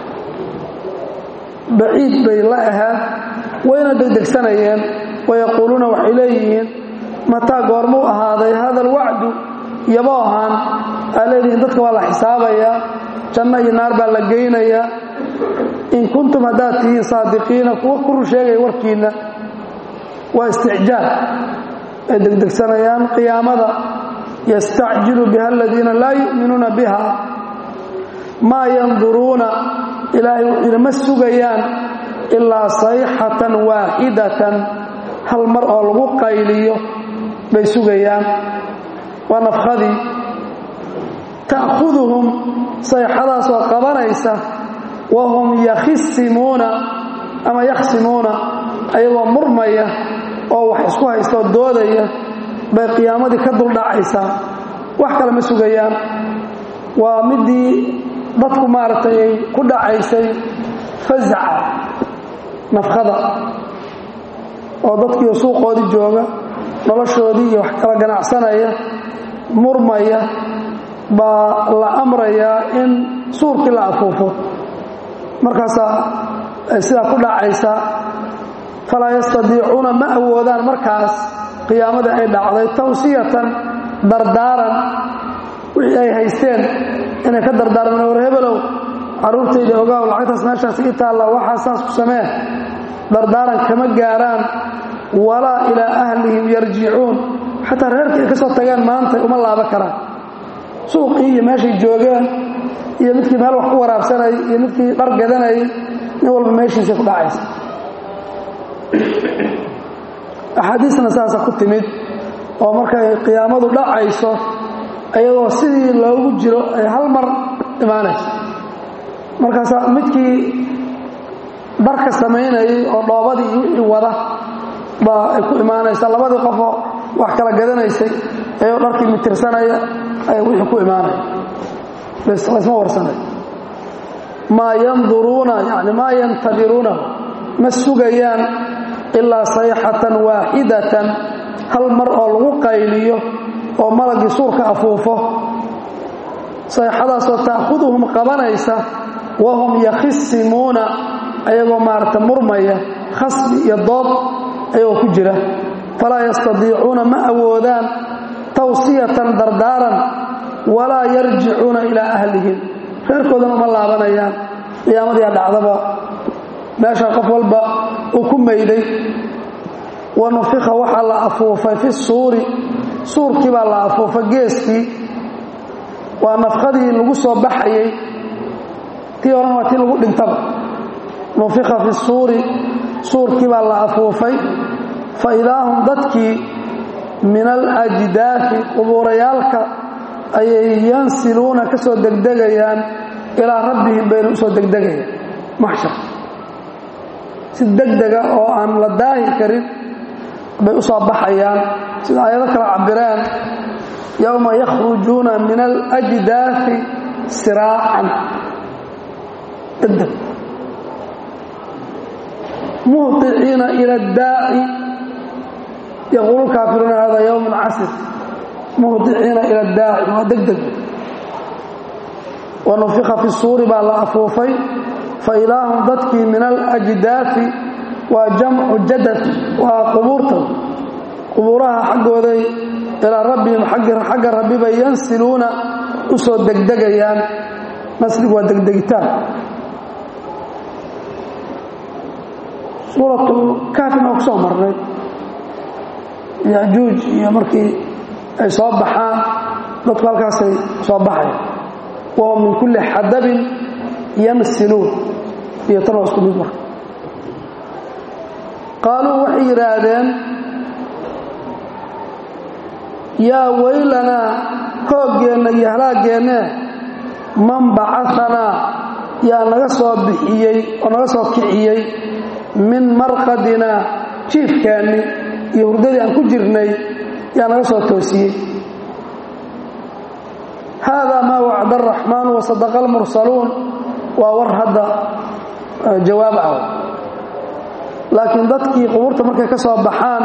baciid bay la ahaad wayna degdegsanayeen wayaquuluuna waxay leeyihiin mataa goormuu ahaaday hada alwacdu yabo ahaan aa leedihiin dadka waa la xisaabayaa janno iyo naar baa la geynayaa in kuntum haddaad tihiin saadiqiina kuwa ku run sheegaya warkiinna waa isticjaal ay degdegsanayaan qiyaamada yastacjilu biha aladiina laa yu'minuuna biha maa yanduruuna ilaahay wuxuu yidhi ma sugayaan ilaa sayxatan waaxidatan hal mar oo lagu qayliyo bay sugayaan waa nafkhadii ta'khuduhum sayxadaasoo qabanaysa wahum yakhisimuuna ama yakhsimuuna ayagoo murmaya oo wax isku haystaoo doodaya bay qiyaamadii ka duldhacaysaa wax kale ma sugayaan waa midii dadku maaragtay ay ku dhacaysay fazaca nafkhada oo dadkiiyo suuqoodii jooga noloshoodii iyo wax kala ganacsanaya murmaya baa la amrayaa in suurkii la afuufo markaasaa ay sidaa ku dhacaysaa falaa yastadiicuuna ma awoodaan markaas qiyaamadii ay dhacday tawsiyatan dardaaran wixii ay haysteen inay ka dardaarmeen war hebelow carruurtayda ogaaw lacagtaas meeshaas ii taalla waxaa saas ku samee dardaaran kama gaaraan walaa ilaa ahlihim yarjicuun xataa reerkii ay ka soo tageen maanta uma laaba karaan suuqii iyo meeshay joogeen iyo midkii meel wax ku waraabsanayay iyo midkii dhar gadanayay nin walba meeshiisay ku dhacaysa axaadiisna saasa ku timid oo markay qiyaamadu dhacayso ayadoo sidii loogu jiro ay hal mar imaanayso markaasaa midkii dharka samaynayay oo dhoobadii iyo wixii wada baa ay ku imaanaysaa labadii qofoo wax kala gadanaysay ayoo dharkii mitirsanaya ay wixii ku imaanaya laysma warsanay maa yanduruuna yani maa yantadiruunahu ma sugayaan ilaa sayxatan waaxidatan hal mar oo lagu qayliyo oo malagii suurka afuufo sayxadaasoo ta'khuduhum qabanaysa wahum yakhisimuuna ayagoo maarata murmaya khasbi iyo dood ayagoo ku jira falaa yastadiicuuna ma awoodaan tawsiyatan dardaaran walaa yarjicuuna ilaa ahlihim reerkoodana uma laabanayaan qiyaamadiia dhacdaba meesha qof walba uu ku mayday wa nufika waxaa la afuufay fi suuri suurkii baa la afuufay geeskii waa nafkadii lagu soo baxayey tii horena waa tii lagu dhintaba nufika fi suuri suurkii baa la afuufay fa idaa hum dadkii min alajdaafi qubuurayaalka ayay yansiluuna ka soo degdegayaan ilaa rabbihim bayna u soo degdegayaan maxshar si degdega oo aan la daahi karin bay u soo baxayaan sida ayado kala cabireen yowma yakhrujuuna min alajdaafi siraacan degdeg muhطiciina ila اdaaci yaquulu kaafiruuna hada ywm casir muhطiciina ila اdaaci waa degdeg wanufika fi suuri baa la afuufay faidaa hum dadkii min alajdaafi waa jamcu jadad waa qubuurta qubuuraha xaggooday ilaa rabbihim xagga rabbi bay yansiluuna u soo degdegayaan nasligu waa degdegitaan suuratulkaafina waa ku soo marnay yajuuj iyo markii ay soo baxaan dadku halkaasay soo baxaya wahum min kulli xadabin yansiluun iyo tan waa isku mid marka qaaluu waxay yidhaahdeen yaa weylanaa hooggeenna iyo halaaggeenee man bacaanaa yaa naga soo bixiyey oo naga soo kiciyey min marqadinaa jiifkeenni iyo hurdadii aan ku jirnay yaa naga soo toosiyey haadaa maa wacda araxmaanu wasadaqa almursaluun waa war hadda jawaab ah laakiin dadkii qubuurta markay ka soo baxaan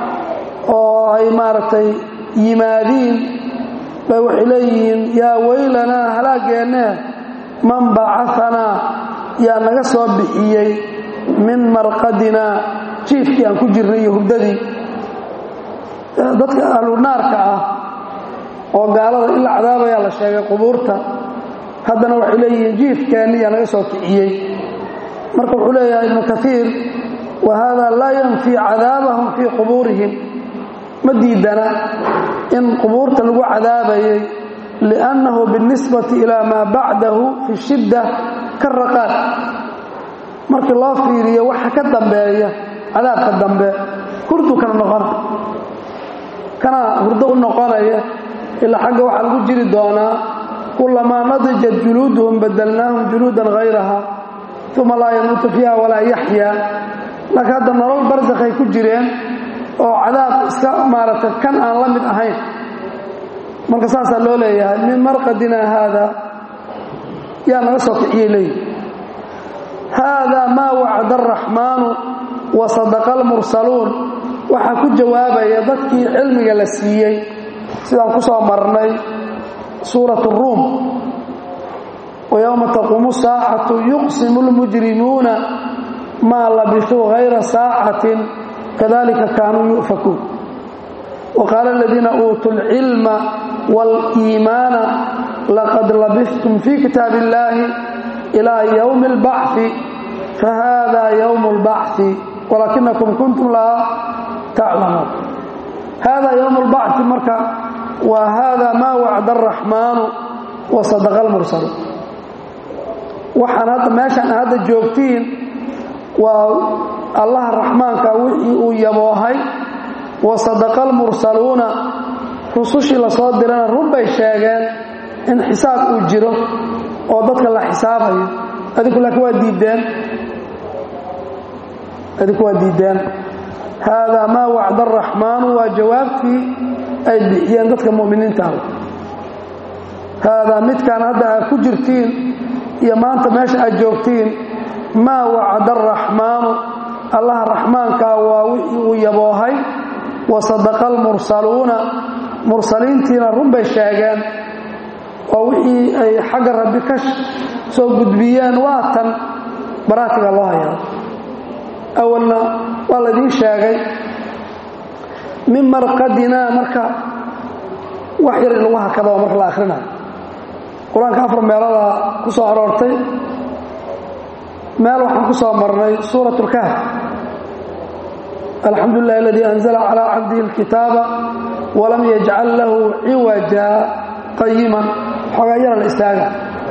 oo ay maaragtay yimaadiin bay waxay leeyihiin yaa weylanaa halaaggeenee man bacaanaa yaa naga soo bixiyey min marqadinaa jiifkii aan ku jirnay iyo hurdadii dadka ahlunaarka ah oo gaalada in la cadaabayaa la sheegay qubuurta haddana waxay leeyihiin jiifkeenni yaa naga soo kiciyey marka wuxuu leeyahay ibnu kaiir wa haadaa laa yanfii cadaabahum fii qubuurihim ma diidana in qubuurta lagu cadaabayay liannahu biاlnisbati ilaa maa bacdahu fi shidda ka raqaad markii loo fiiriyo waxa ka dambeeya cadaabka dambe hurdu kana noqona kana hurdo u noqonaya ilaa xagga waxaa lagu jiri doonaa kulamaa nadijat juluuduhum badalnaahum juluudan hayraha uma laa yamuutu fiiha walaa yaxyaa laakiin hadda nolol barsakhay ku jireen oo cadaab iska maaragtay kan aan la mid ahayn marka saasaa loo leeyahay min marqadina haada yaa naga soo kiciyey leeyihi haadaa maa wacda araxmaanu wa sadaqa almursaluun waxaa ku jawaabaya dadkii cilmiga la siiyey sidaan ku soo marnay suurat ruum ويوم تقوم الساعة يقسم المجرمون ما لبثوا غير ساعة كذلك كانوا يؤفكون وقال الذين أوتوا العلم والإيمان لقد لبثتم في كتاب الله إلى يوم البعث فهذا يوم البعث ولكنكم كنتم لا تعلمون هذا يوم البعث مركا وهذا ما وعد الرحمن وصدق المرسل waxaan hadda meeshaan hadda joogtiin waa allaha raxmaanka wixii uu yaboohay wa sadaqa almursaluuna rusushii lasoo dirana run bay sheegeen in xisaab uu jiro oo dadka la xisaabayo adinku laakiin waa diideen adinku waa diideen haadaa maa wacda araxmaanu waa jawaabtii ay bixiyeen dadka mu'miniinta ah haadaa midkaan hadda aad ku jirtiin iyo maanta meesha aad joogtiin maa wacada araxmaanu allaha raxmaankaa waa wixii uu yaboohay wa sadaqa almursaluuna mursaliintiina run bay sheegeen oo wixii ay xagga rabbi ka soo gudbiyeen waa tan baraatiga loo hayaa awalna waa laydiin sheegay min marqadinaa marka wax yar in lagu hakada oo marka la akhrinayo qur-aanka afar meelada ku soo aroortay meel waxaan ku soo marnay suurat اlkahf alxamdu lilah aladii anzla calى cabdihi اlkitaaba walam yajcal lahu ciwaja qayiman xoogaa yara la istaaga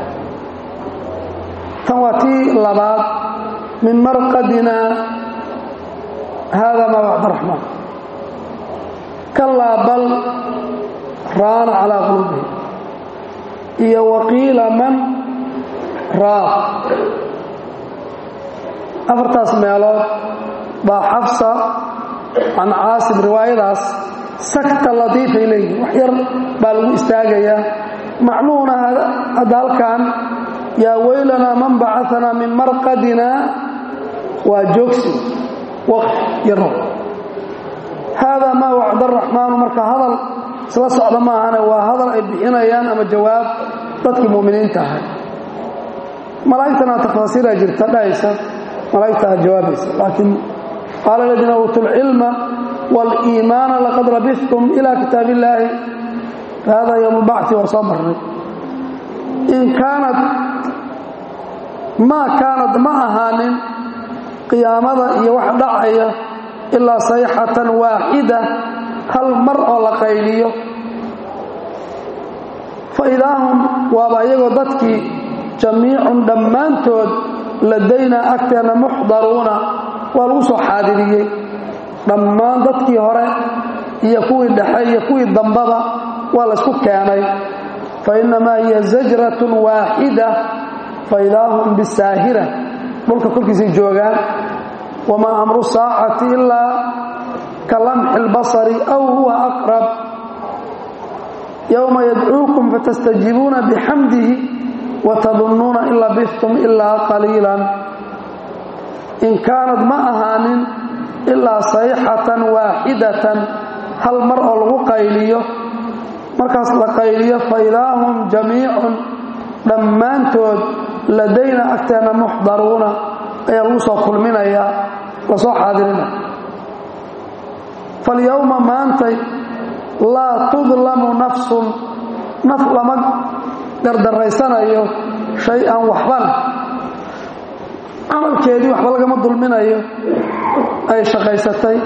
tan waa tii labaad min marqadina hada ma bacd raxmaan kalaa bal raana calaa quluubihim iyo waqiila man raaq afartaas meelood baa xafsa can caasim riwaayadaas sakta latiifay leeyihin wax yar baa lagu istaagayaa macnuhuna hadda halkan yaa weylanaa man bacaanaa min marqadina waa joogsi waqf yaro haadaa maa wacda araxmaanu marka hadal isla socda maahane waa hadal ay bixinayaan ama jawaab dadkii mu'miniinta ahay malaa'igtana tafaasiira jirta dhahaysa malaa'igtaa jawaabaysa laakiin qaala aladiina uutuu lcilma wاliimaana laqad labistum ila kitaab illaahi hada ywm اlbacثi waa soo marnay in kaanad maa kaanad ma ahaanin qiyaamada iyo wax dhacaya ilaa sayxatan waaxida hal mar oo la qayliyo faidaahum waaba iyagoo dadkii jamiicun dhammaantood ladaynaa agteena muxdaruuna waa lagu soo xaadiriyey dhammaan dadkii hore iyo kuwii dhexe iyo kuwii dambaba waa laysku keenay fainamaa hiya zajratun waaxida faidaahum bisaahira dhulka korkiisay joogaan wamaa amru saacati ilaa ka lamxi اlbasari aw huwa aqrab yowma yadcuukum fatastajiibuuna bixamdihi watadunnuuna in labistum ilaa qaliilan in kaanad ma ahaanin ilaa sayxatan waaxidatan hal mar oo lagu qayliyo markaas la qayliyo faidaahum jamiicun dhammaantood ladayna agteenna muxdaruuna ayaa lagu soo kulminayaa lasoo xaadirinaya falyowma maantay laa tudlamu nafsun naf lama gardaraysanayo shay-an waxbana camalkeedii waxba lagama dulminayo ay shaqaysatay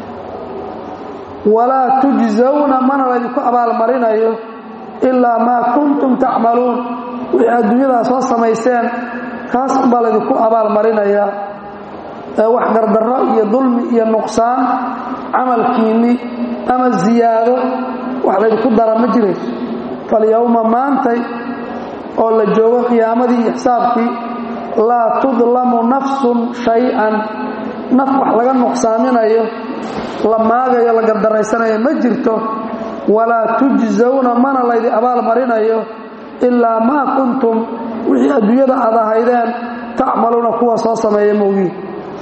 walaa tujzawna mana laydinku abaalmarinayo ilaa maa kuntum tacmaluun wixii adduunyadaa soo samayseen kaas unbaa laydinku abaalmarinayaa ee wax gardarro iyo dulmi iyo nuqsaan camalkiinni ama ziyaado wax laydinku dara ma jirayso falyowma maantay oo la joogo qiyaamadii iyo xisaabkii laa tudlamu nafsun shay-an naf wax laga nuqsaaminayo la maagayo la gardaraysanayo ma jirto walaa tujzawna mana laydi abaal marinayo ilaa maa kuntum wixii adduunyada aad ahaydeen tacmaluuna kuwa soo sameeya mowgiin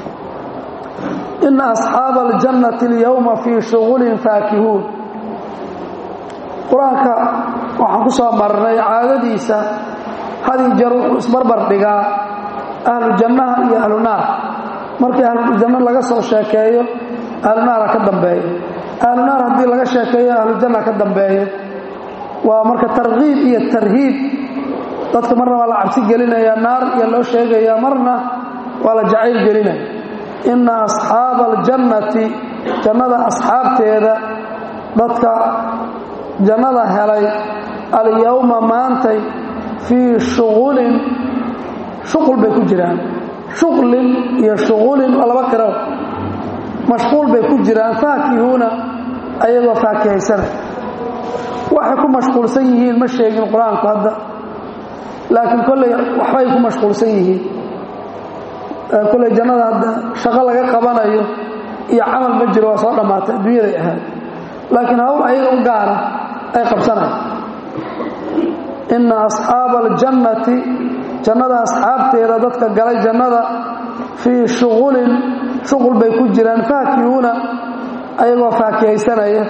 ina asxaaba aljannati alyowma fii shughulin faakihuun qur-aanka waxaan ku soo marnay caadadiisa hadii jeer wuxuu isbarbar dhigaa ahlu jannaha iyo ahlu naar markii ahlujanno laga soo sheekeeyo ahlu naara ka dambeeyo ahlu naar haddii laga sheekeeyo ahlujanna ka dambeeyo waa marka tarkiib iyo tarhiib dadka marna waa la cabsi gelinaya naar iyo loo sheegaya marna waa la jacayl gelinaya ina asxaaba aljannati jannada asxaabteeda dadka jannada helay alyowma maantay fii shughulin shuqul bay ku jiraan shuqlin iyo shughulin waa laba qiro mashquul bay ku jiraan faakihuuna ayagoo faakihaysanay waxay ku mashquulsan yihiin ma sheegin qur-aanku hadda laakiin kolley waxbay ku mashquulsan yihiin kolley jannada hadda shaqo laga qabanayo iyo camal ma jiro waa soo dhammaatay adduunyaday ahayd laakiin hawl ayaga u gaara ay qabsanaya ina asxaaba aljannati jannada asxaabteeda dadka galay jannada fii shuqulin shuqul bay ku jiraan faakihuuna ayagoo faakihaysanaya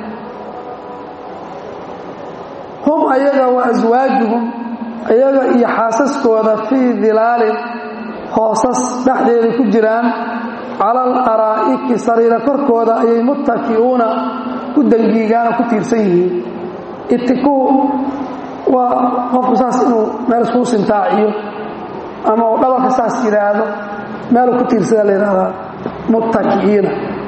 hum ayaga wa aswaajuhum ayaga iyo xaasaskooda fii dilaalin hoosas dhexdeeda ku jiraan cala al araa'iki sariira korkooda ayay muttaki'uuna ku dangiigaan oo ku tiirsan yihiin itikuu waa qofku saas inuu meel iskuu sintaaciyo ama uu dhabarka saas yidhaahdo meeluu ku tiirsada la yidhahdaa muttaki'iina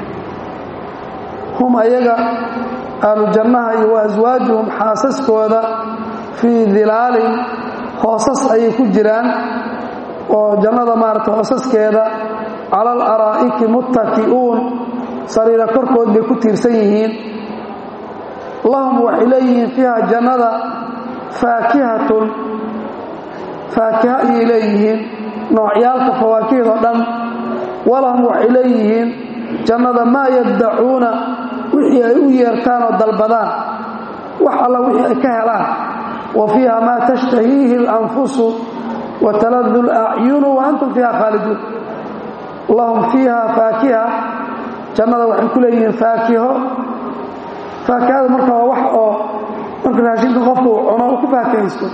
hum ayaga ahlu jannaha iyo wa aswaajuhum xaasaskooda fii dilaalin hoosas ayay ku jiraan oo jannada maarata hoosaskeeda cala al araa'iki muttaki'uun sariira korkood bay ku tiirsan yihiin lahum waxay leeyihiin fiiha jannada faakihatun faakiha ayay leeyihiin noocyaalka fawaakihdo dhan walahum waxay leeyihiin jannada maa yaddacuuna wixii ay u yeertaan oo dalbadaan wax alla wixii ay ka helaan wa fiiha maa tashtahiihi اlanfusu wa taladu اlacyunu wa antum fiiha khaaliduun lahum fiiha faakiha jannada waxay ku leeyihiin faakiho faakihada marka waa wax oo marka raashinka qofka uu cuno uu ku faakihaysto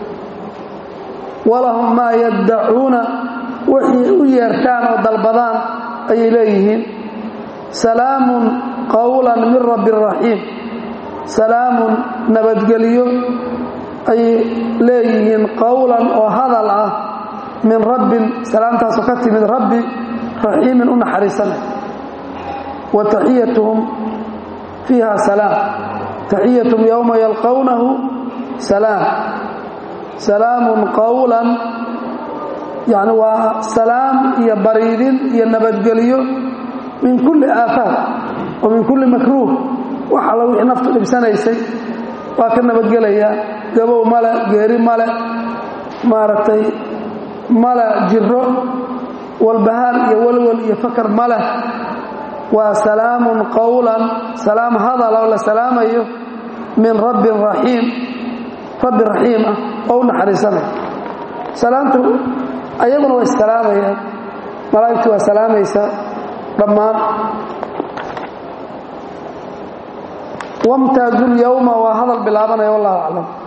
walahum maa yaddacuuna wixii u yeertaan oo dalbadaan ayay leeyihiin salaamun qowlan min rabbi raxiim salaamun nabadgelyo ayay leeyihiin qowlan oo hadal ah min rabbin salaamtaasoo ka timid rabbi raxiimin u naxariisanay wa taxiyatuhum fiiha salaam taxiyatuhum yowma yalqownahu salaam salaamun qowlan yacni waa salaam iyo bariidin iyo nabadgelyo min kulli aafaad wa min kulli makruuh wax alla wixii naftu dhibsanaysay waa ka nabadgelayaa gabow male geeri male maaragtay male jiro walbahaar iyo walwal iyo fakar male waa salaamun qowlan salaam hadal oo la salaamayo min rabbin raxiim rabbi raxiim ah oo u naxariisanaya salaamtu ayaguna waa issalaamayaan malaa'igtu waa salaamaysaa dhammaan wamtaazu lyowma waa hadal bilaabanaya wallahu aclam